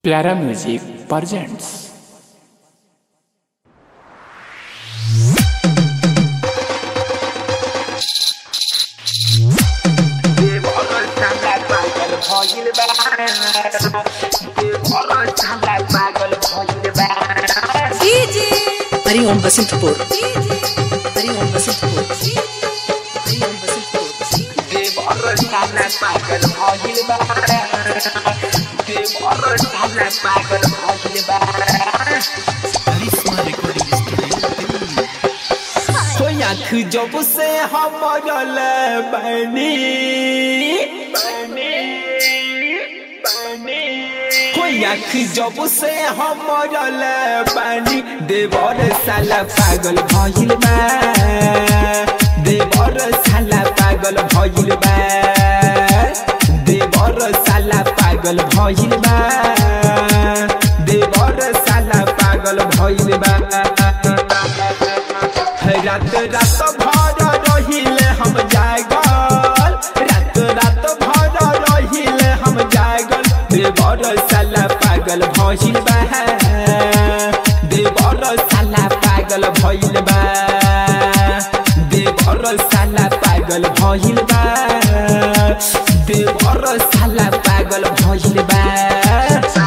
प्यारा music presents Hariom Basantpur Hariom Basantpur Hariom Basantpur हो आँख जब से हमरल बनी हो आँख जब से हमरल बनी देवर साला पागल भइल बा देवर साला पागल भइल बा देवर साला पागल भइल बा देवर साला पागल भइल बा रात रात भर रहिले हम जागल रात रात भर रहिले हम जागल देवर साला पागल भइल बा देवर साला पागल भइल बा देवर साला पागल भइल बा देवर साला पागल भइल बा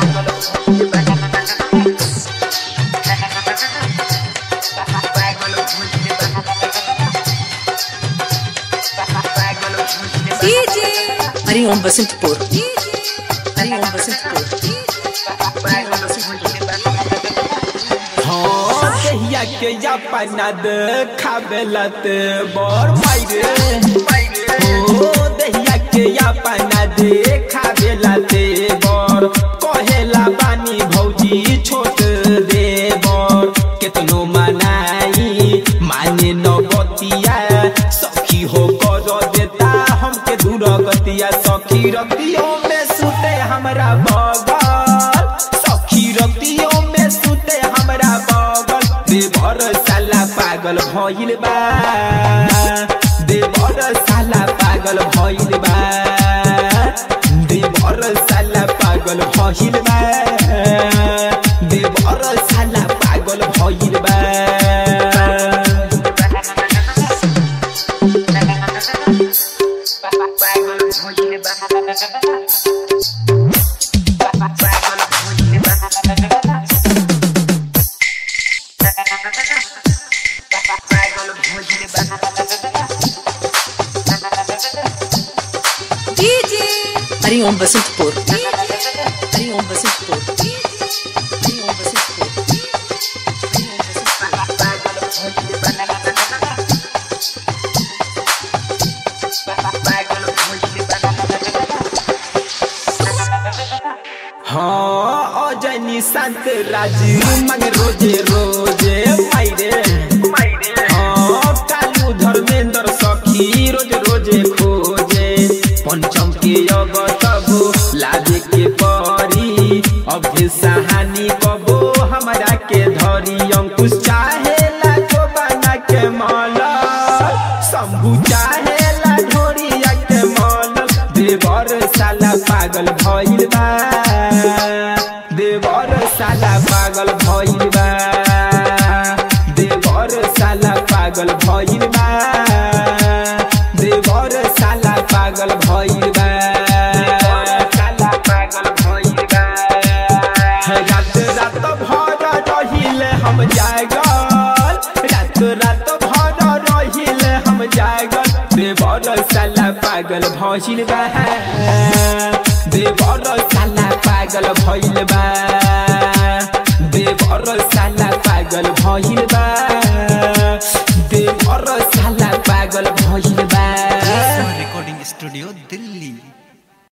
हरिओम बसंतपुर हरिओम बसंतपुर हरिओम बसंतपुर हाँ कहिया के अपना देखावेलत बड़ मायरे हो दहिया के अपना देखावेलत बड़ कहेला बानी भौजी छोट दे बड़ केतनो मनाई माने न बतिया सखी हो कर देता हमके दूर गतिया सखी रतियों में सुते हमरा बगल सखी रतियों में सुते हमरा बगल देवर साला पागल भइल बा देवर साला पागल भइल बा देवर साला पागल भइल बा देवर साला पागल भइल बा हरिओम बसंतपुर हरिओम बसंतपुर हरिओम बसंतपुर हरिओम बसंतपुर हाँ अजनी शांत राज मंग रोजे रोजे मायरे हाँ कालू धर्मेंद्र सखी रोज रोजे खोजे पंचम के अब तब लाजे के परी अभि सहानी कबो हमरा के धरी अंकुश चाहे लाजो बना के माला शंभू चाहे ला ढोरिया के माला देवर साला पागल भइल बा देवर साला पागल भइल बा देवर साला पागल भइल बा देवर साला पागल भइल बा साला पागल भइल बा रात रात भर रहिले हम जागल रात रात भर रहिले हम जागल देवर साला पागल भइल बा देवर साला पागल भइल बा देवर साला पागल भइल बा